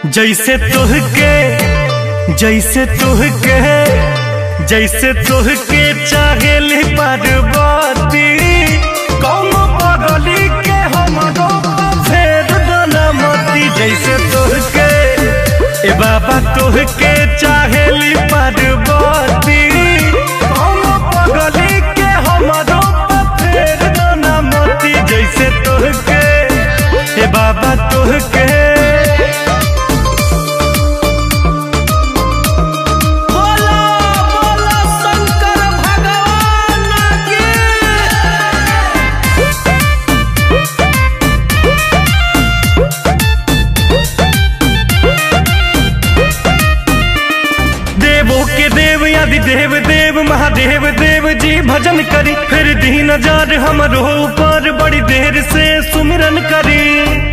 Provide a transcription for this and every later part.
जैसे तुहके जैसे तुहके जैसे तुहके चाहेली पार्वती कौन पगली के हमरो फेर दनमती जैसे तुहके ए बाबा तुहके चाहेली पार्वती कौन पगली के हमरो फेर दनमती जैसे तुहके ए बाबा तुहके बोला बोला शंकर भगवान की देवो के देव आदि देव देव महादेव देव जी भजन करी फिर दीन जार हमरो ऊपर बड़ी देर से सुमिरन करी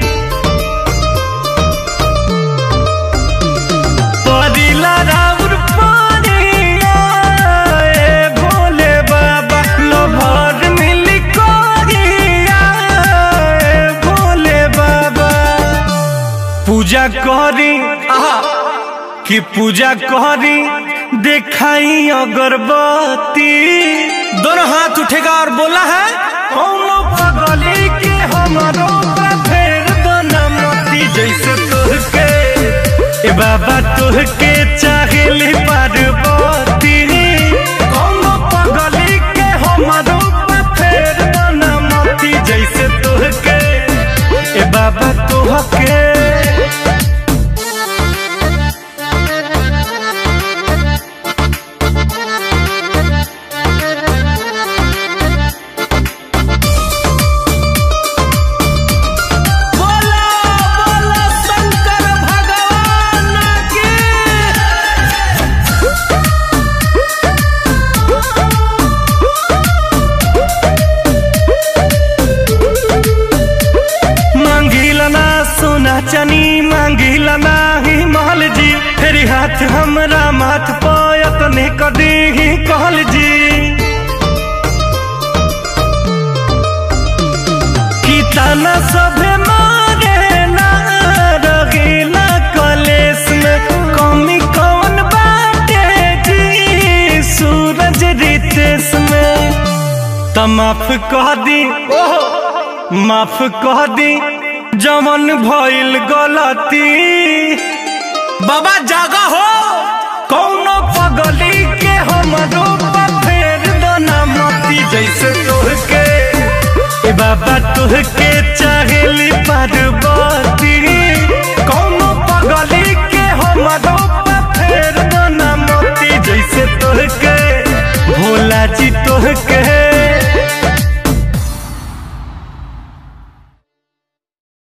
परिला राउर पानिया, ए भोले बाबा लोभर मिली कोरिया, ए भोले बाबा पूजा करी आहा कि पूजा करी देखाई अगरबत्ती दोनों हाथ उठेगा और बोला है कौनो पगली के हमारो फेर दनमती जैसे तुहके ए बाबा तुहके चाहेली पार्वती कौनो पगली के हमारो फेर दनमती जैसे तुहके ए बाबा तुहके बोला बोला शंकर भगवान की मांगिला ना सोना चनी मांगिला ना ही महल जी फेरी हाथ हमरा माथ पायत ने कदी ही कहल जी कि ताना सभे मारे ना रगीला कलेस में कमी कौन बाटे जी सूरज रितेश में त माफ कह दी माफ कह दी जमन भइल गलती बाबा जागा हो कौनो पगली के हमरो फेर दनमती जैसे तोहके ए बाबा तोहके चाहेली पार्वती कौनो पगली के हमरो फेर दनमती जैसे तोहके भोला जी तोहके